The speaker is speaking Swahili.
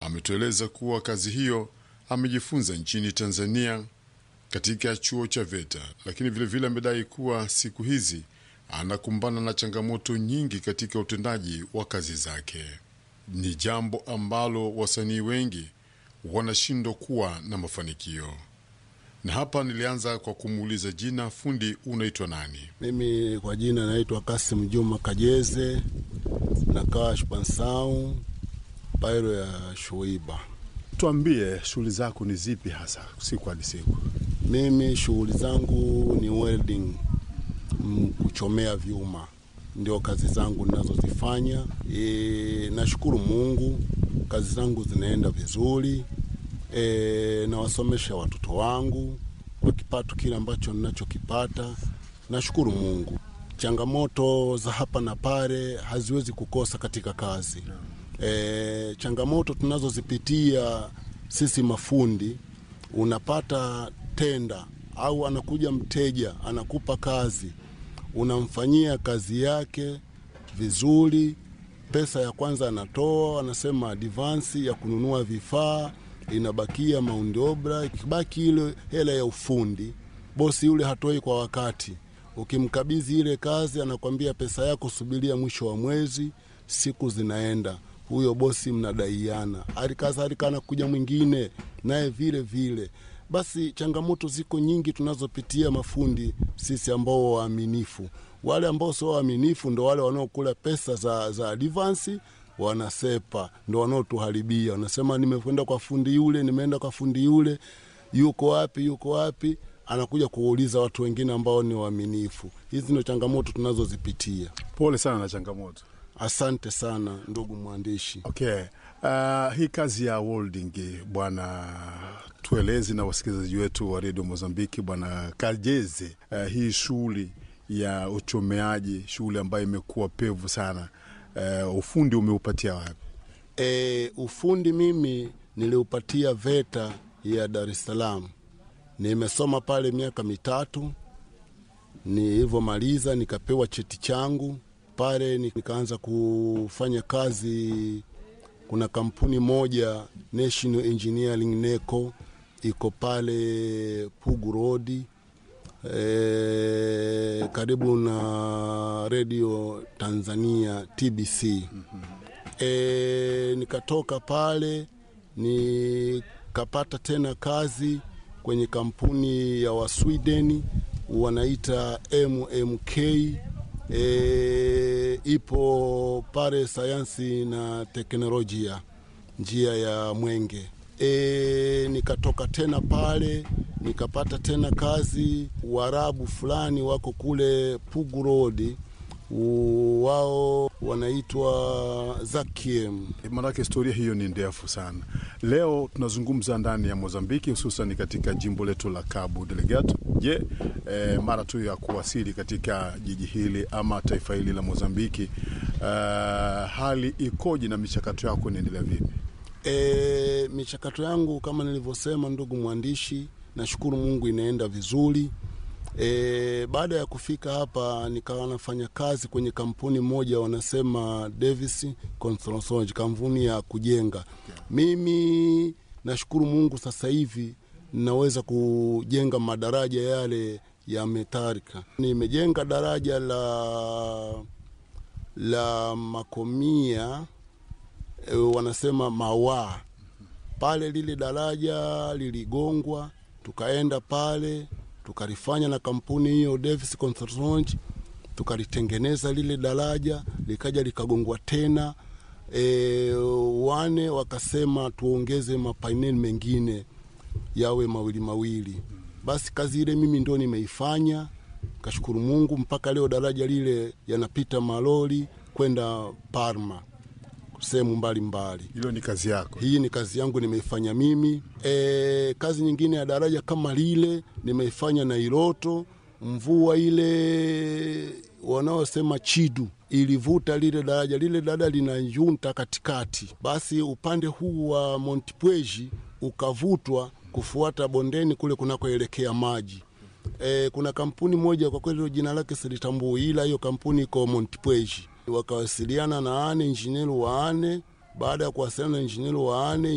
ametueleza kuwa kazi hiyo amejifunza nchini Tanzania katika chuo cha VETA, lakini vilevile amedai kuwa siku hizi anakumbana na changamoto nyingi katika utendaji wa kazi zake. Ni jambo ambalo wasanii wengi wanashindwa kuwa na mafanikio. Na hapa nilianza kwa kumuuliza jina, fundi unaitwa nani? Mimi kwa jina naitwa Kasim Juma Kajeze, nakaa Shpansau pairo ya Shuiba. Tuambie shughuli zako ni zipi hasa siku hadi siku? Mimi shughuli zangu ni welding, mm, kuchomea vyuma ndio kazi zangu ninazozifanya. E, nashukuru Mungu, kazi zangu zinaenda vizuri. E, nawasomesha watoto wangu kwa kipato kile ambacho ninachokipata. Nashukuru Mungu. Changamoto za hapa na pale haziwezi kukosa katika kazi. E, changamoto tunazozipitia sisi mafundi, unapata tenda au anakuja mteja anakupa kazi, unamfanyia kazi yake vizuri, pesa ya kwanza anatoa, anasema advansi ya kununua vifaa, inabakia maundi obra, ikibaki ile hela ya ufundi, bosi yule hatoi kwa wakati. Ukimkabidhi ile kazi, anakwambia pesa yako subiria mwisho wa mwezi, siku zinaenda huyo bosi mnadaiana, halikadhalika anakuja mwingine naye vile vile. Basi changamoto ziko nyingi tunazopitia mafundi sisi ambao waaminifu. Wale ambao sio waaminifu ndo wale wanaokula pesa za, za advansi wanasepa, ndo wanaotuharibia. Wanasema nimekwenda kwa fundi yule, nimeenda kwa fundi yule, yuko wapi, yuko wapi? Anakuja kuuliza watu wengine ambao ni waaminifu. Hizi ndo changamoto tunazozipitia. Pole sana na changamoto. Asante sana ndugu mwandishi. Okay. Uh, hii kazi ya welding bwana, tueleze na wasikilizaji wetu wa redio Mozambiki, bwana Kajeze, uh, hii shughuli ya uchomeaji, shughuli ambayo imekuwa pevu sana, uh, ufundi umeupatia wapi? E, ufundi mimi niliupatia VETA ya Dar es Salaam. Nimesoma pale miaka mitatu, nilivyomaliza nikapewa cheti changu pale, nikaanza kufanya kazi. Kuna kampuni moja National Engineering NECO iko pale Pugu Road e, karibu na Radio Tanzania TBC. E, nikatoka pale nikapata tena kazi kwenye kampuni ya Waswideni wanaita MMK e, ipo pale sayansi na teknolojia njia ya Mwenge. E, nikatoka tena pale nikapata tena kazi Waarabu fulani wako kule Pugu Road, wao wanaitwa Zakiem. Maanake historia hiyo ni ndefu sana. Leo tunazungumza ndani ya Mozambiki, hususan katika jimbo letu la Cabo Delgado. Je, eh, mara tu ya kuwasili katika jiji hili ama taifa hili la Mozambiki, uh, hali ikoje na michakato yako inaendelea vipi? E, michakato yangu kama nilivyosema, ndugu mwandishi, nashukuru Mungu inaenda vizuri. E, baada ya kufika hapa nikawa nafanya kazi kwenye kampuni moja wanasema Davis Construction, kampuni ya kujenga. Mimi nashukuru Mungu sasa hivi naweza kujenga madaraja yale ya metalika. Nimejenga daraja la la Makomia e, wanasema Mawaa pale, lile daraja liligongwa, tukaenda pale tukalifanya na kampuni hiyo Davis Construction, tukalitengeneza lile daraja likaja likagongwa tena. E, wane wakasema tuongeze mapaineli mengine yawe mawili mawili. Basi kazi ile mimi ndo nimeifanya, kashukuru Mungu, mpaka leo daraja lile yanapita malori kwenda Parma sehemu mbalimbali. Hilo ni kazi yako? Hii ni kazi yangu nimeifanya mimi. E, kazi nyingine ya daraja kama lile nimeifanya na Iloto. Mvua ile wanaosema chidu ilivuta lile daraja, lile daraja lina junta katikati, basi upande huu wa Montpweji ukavutwa kufuata bondeni kule kunakoelekea maji. E, kuna kampuni moja kwa kweli jina lake silitambui, ila hiyo kampuni iko Montpweji wakawasiliana na ane injinieri wa ane. Baada ya kuwasiliana na injinieri wa ane,